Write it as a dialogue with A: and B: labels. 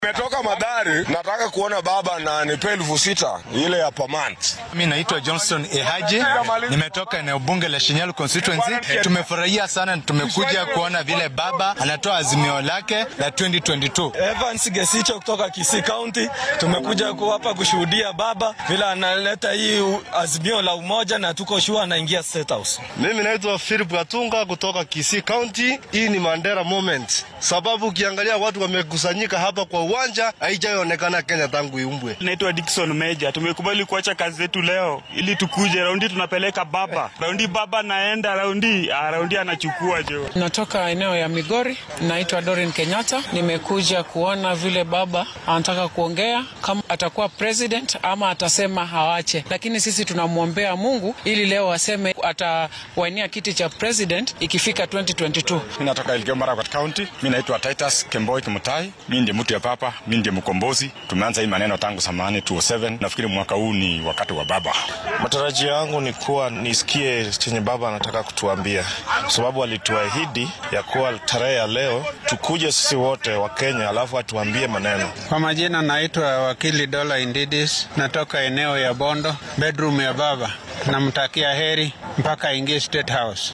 A: Nimetoka Madari, nataka kuona baba na nipe elfu sita ile ya per month.
B: Mimi naitwa Johnston Ehaji, nimetoka eneo bunge la Shinyalu constituency. Tumefurahia sana, tumekuja kuona vile baba anatoa azimio lake la 2022.
C: Evans Gesicho kutoka Kisii County, tumekuja hapa kushuhudia baba vile analeta hii azimio la umoja na tuko shua anaingia State House.
D: Mimi naitwa Philip Gatunga kutoka Kisii County. Hii ni Mandela moment, sababu ukiangalia watu wamekusanyika hapa kwa uwanja, haijaonekana Kenya tangu iumbwe.
E: Naitwa Dickson Meja, tumekubali kuacha kazi zetu leo ili tukuje raundi, tunapeleka baba raundi, baba naenda raundi, raundi anachukua jo.
F: Natoka eneo ya Migori, naitwa Dorin Kenyatta. Nimekuja kuona vile baba anataka kuongea kama atakuwa president ama atasema hawache, lakini sisi tunamwombea Mungu ili leo aseme atawania kiti cha president ikifika 2022.
G: Mimi natoka Elgeyo Marakwet County. Mimi naitwa Titus Kemboi Kimutai. Mimi ndiye mtu ya papa, mimi ndiye mkombozi. Tumeanza hii maneno tangu samani 2007. Nafikiri mwaka huu ni wakati wa baba.
D: Matarajio yangu ni kuwa nisikie chenye baba anataka kutuambia, kwa sababu alituahidi ya kuwa tarehe ya leo tukuje sisi wote wa Kenya, alafu atuambie maneno.
H: Kwa majina naitwa wakili Dola Indidis, natoka eneo ya Bondo, bedroom ya baba. Namtakia heri mpaka aingie State House.